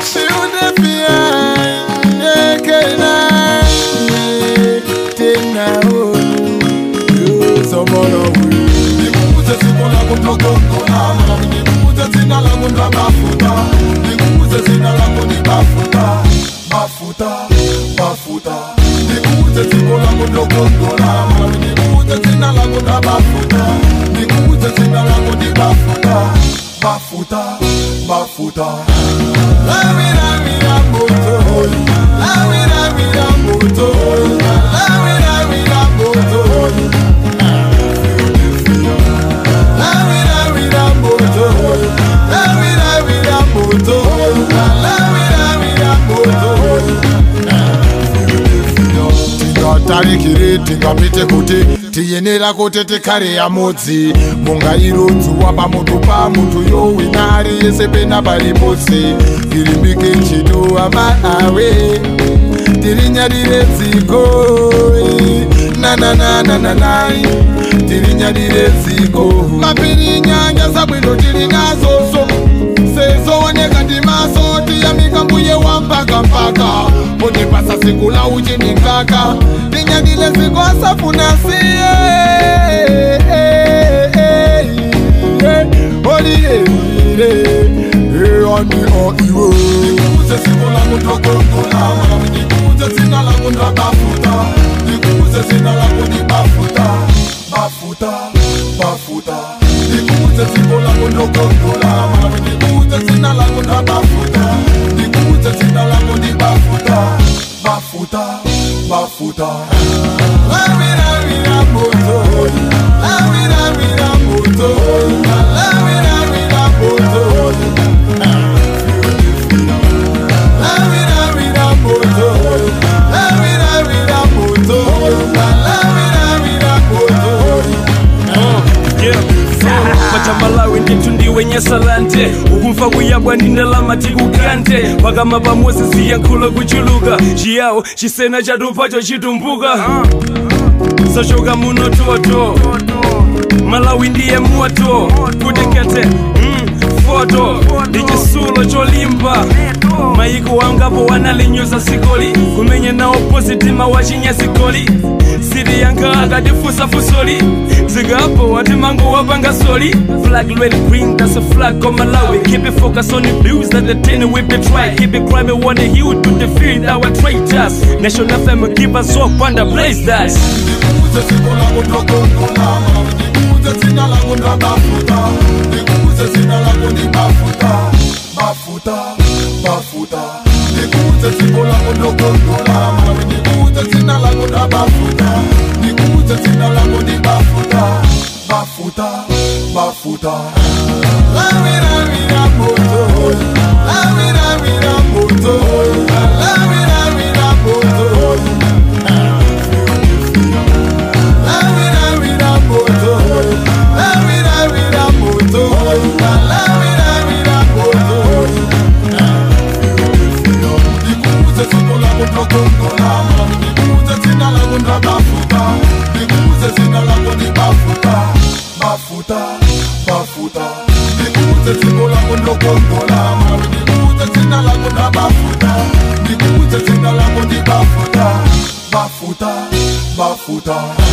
Philadelphia, Ekena, tena onu, someone we. Nikuze siko lako mlogongola Nikuze zina langu ndo mafuta Nikuze zina langu ni mafuta Mafuta, mafuta Nikuze siko lako mlogongola Nikuze zina langu ndo mafuta Nikuze zina langu ni mafuta Mafuta, mafuta Lawi, lawi, la moto, lawi, lawi, la moto, lawi, lawi, la moto. Lawi, lawi, la moto, lawi, lawi, la moto, lawi, lawi, la moto. tingatarikire tingapite kuti tiyenera kuti tikare yamudzi mungairodzuwa pamuntu pamuntu yowina ari yese pena pariposi irimbike nchito amaawe tirinyadire dziko nanananananai tirinyadire dziko mapiri nyanja zabwino tiri nazoso sezooneka ndimaso tiyamika mbuye wa mpaka mpaka potipasa siku la uchinikaka tinyadile ziko asafuna siye oliyeyire ani o iwe Nikuze siko langu mlogongola Nikuze zina langu ndo mafuta Nikuze zina langu ni mafuta Mafuta, mafuta Nikuze siko langu mlogongola Nikuze zina langu ndo mafuta Nikuze zina langu ni mafuta Mafuta, mafuta Lamira, mira, moto. Lamira, mira, moto. Lamira, mira, moto. Lamira, mira, moto. Lamira, mira, moto. Lamira, mira, moto. pachamalawi ndithu ndiwe nyasalante ukumva kuyabwa ndi ndalama tikukante pakama pamosi ziyankhulo kuchuluka chiyawo chisena chatupacho chitumbuka sachoka muno toto malawi ndiye moto kutekete mm, foto ndi chisulo cholimba maiko wangapo wanalinyoza sikoli kumenya nawo positima wachinyazikoli siri yanga akatifusa fusoli zikapo wati mango wapanga soli flag red green that's a flag on malawi keep it focused on the blues that the ten we betray keep it crime on the hill to defeat our traitors national fame give us hope and blaze that Nikuze siko langu mlogongola Nikuze zina langu ndo mafuta Nikuze zina langu ni mafuta Mafuta, mafuta Nikuze siko langu mlogongola Nikuze zina langu ndo mafuta Nikuze zina langu ni mafuta Mafuta, mafuta Lamira, mira, moto. Lamira, mira, moto. Lamira, mira, moto. Lamira, mira, moto. Lamira, mira, moto. Lamira, mira, moto. Nikuze siko langu mlogongola Nikuze zina langu ndo mafuta Nikuze zina langu ni mafuta Mafuta, mafuta Nikuze siko langu mlogongola Nikuze zina langu ndo mafuta Nikuze zina langu ni mafuta Mafuta, mafuta